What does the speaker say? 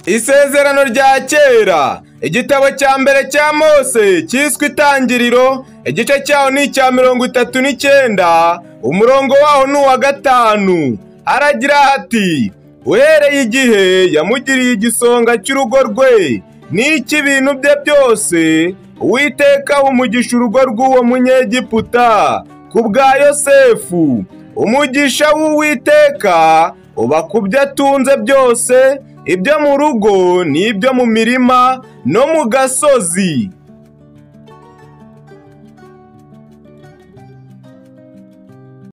Isezerano rya kera igitabo cya mbere cya Mose cyiswe itangiriro igice cyaho ni icya mirongo itatu n'icyenda umurongo waho ni uwa gatanu haragira hati uhereye igihe yamugiriye igisonga cy'urugo rwe n'icy'ibintu bye byose uwiteka umugisha urugo rw'uwo munyegiputa ku bwa yosefu umugisha w'uwiteka uba ku byo atunze byose ibyo mu rugo n'ibyo mu mirima no mu gasozi